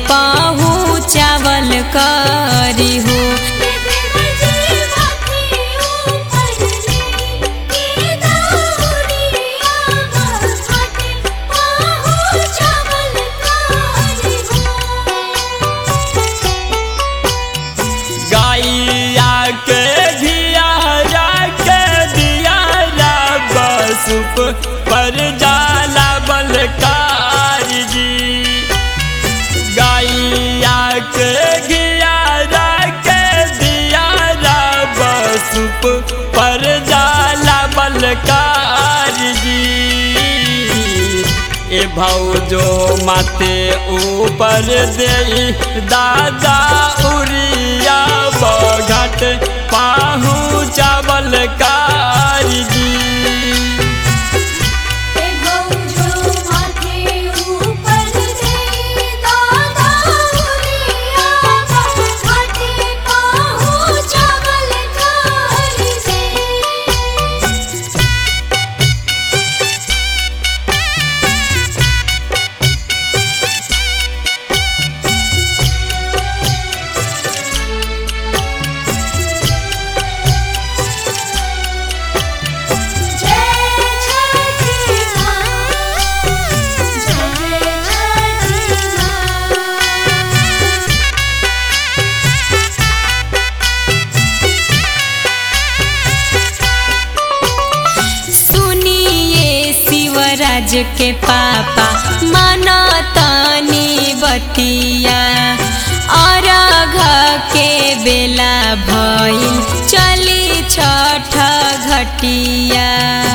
पहुँचावल करी हो गैया के घियारा के दियारा बसुप पर जाला बलकार जी गैया के घियारा के दियारा बसुप पर जाला बलकार जी ए भौजो माते ऊपर दे दादा उरिया बघट पाहू चावल कारजी सुनिए शिवराज के पापा माना तानी बतिया अरघ के बेला भइल चली छठ घटिया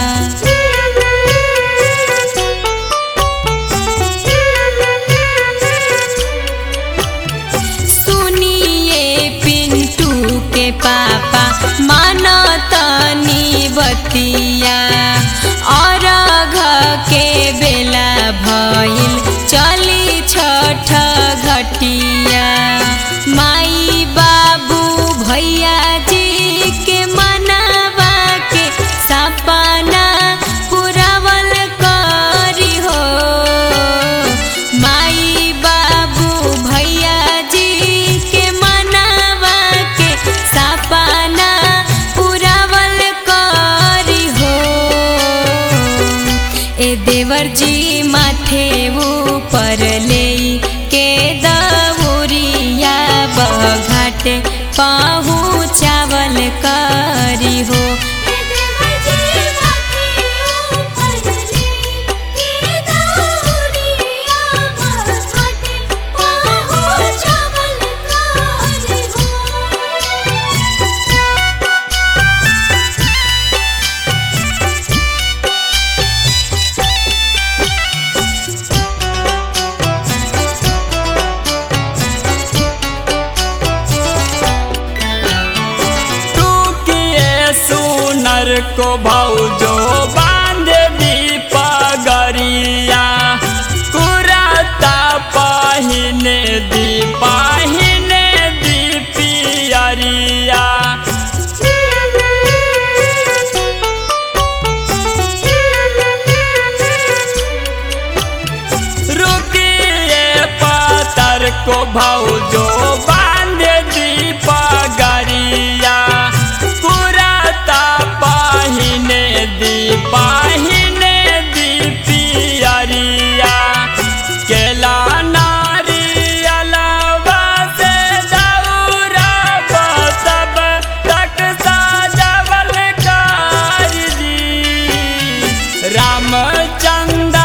सुनिए पिंटू के पापा माना तानी बतिया और के बेला भइल चली छठ घटिया माई बाबू भैया जी के मनावा के सपना पुरावल करी हो माई बाबू भैया जी के मनावा के सपना पुरावल करी हो ए देवर जी माथे ऊपर ले के दौरिया बघाट पहुँचावल करी हो टूकिए सुनर को भौजो बांध दी पगरिया कुराता पहिने दी पहिने दी पियरिया रुकिए पातर को भौजो बांध दी पगरिया कुराता पहिने दी पहिने दी पियरिया केला नारियलवा से दौरा सब तक साजवल कारजी रामचंद्र